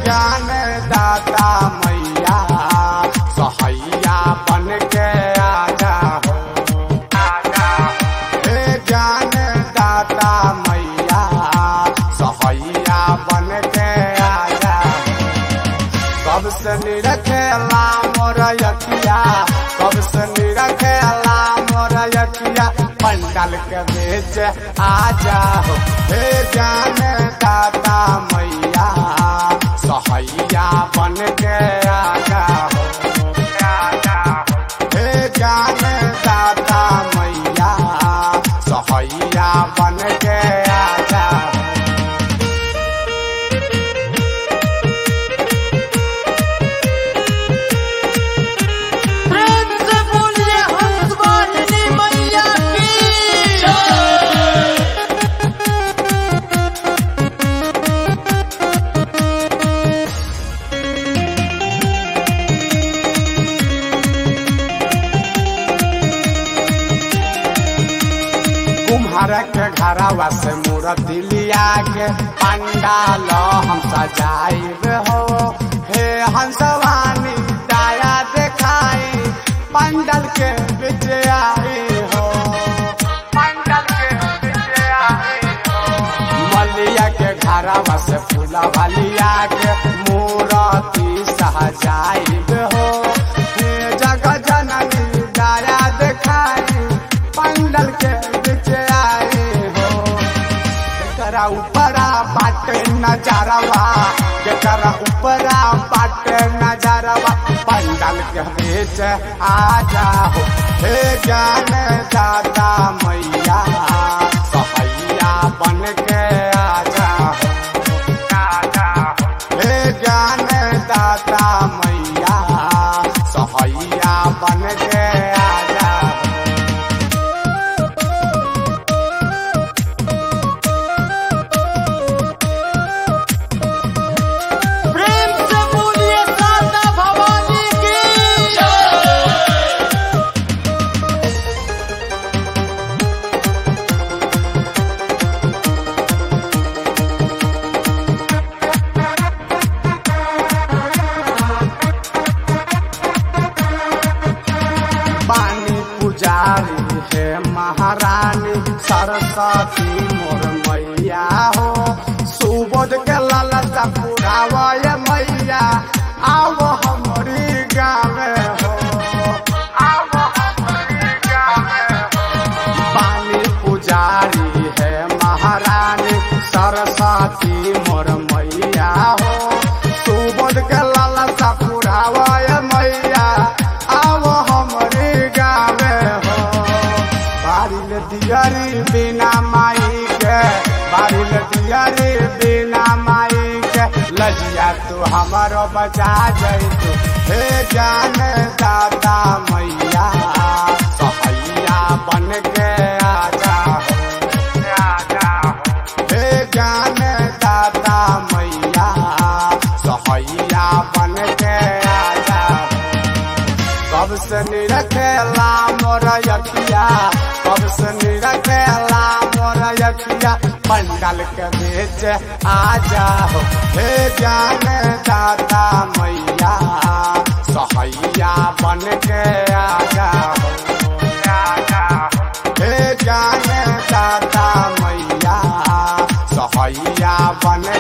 ज्ञान दाता मैया सहैया बन के आजा हो आजा हे ज्ञान दाता मैया सहैया बन के आजा सबसे निरखेला मोर यकिया सबसे निरखेला मोर यकिया पंडाल के बेच आजा हो हे ज्ञान दाता मैया सहैया बन के आजा हो आजा हो हे ज्ञान दाता मैया सहैया बन के आजा हो प्रेम से बोलिए हंसवानी मैया की कुम्हार के घरवा से मूर्ति लिया के पंडाल हम सजाइब हो हे हंसवानी दाया देखाई पंडल के बीच आई हो पंडल के बीच आई हो मलिया के घरवा से फूलवा लिया के मूर्ति सजाइब हो हे जगह जननी दाया देखाई पंडल के बीच आए हो केकरा ऊपरा बाटे नजारवा केकरा ऊपरा बाटे नजारवा पंडल के बीच आ जाओ हे ज्ञान दाता मैया सहैया बन के आ जाओ आ जाओ हे ज्ञान दाता मैया सहैया बन के आ जाओ प्रेम से बोलिए शारदा भवानी की पानी पुजारी है महारानी सरस्वती मोर मैया हो सुबोध के लालसा पुरावय मैया आओ हमारी गाँव हो आओ हमारी गाँव हो पानी पुजारी है महारानी सरस्वती मोर मैया हो सुबोध के लालसा पुरावय मैया आओ हमरे गावे हो बारिल दियरी बिना माई के बारिल दियरी बिना माई के लजिया तू हमारो बचा जैतू हे ज्ञान दाता मैया सहैया बन के आजा हो आजा हो हे ज्ञान दाता मैया सहैया बन के आजा हो कब से निरखेला मोर यकिया कब से निरखेला मोर यकिया पंडल के बीच आ जाओ हे ज्ञान दाता मैया सहैया बन के आ जाओ आ जाओ हे ज्ञान दाता मैया सहैया बन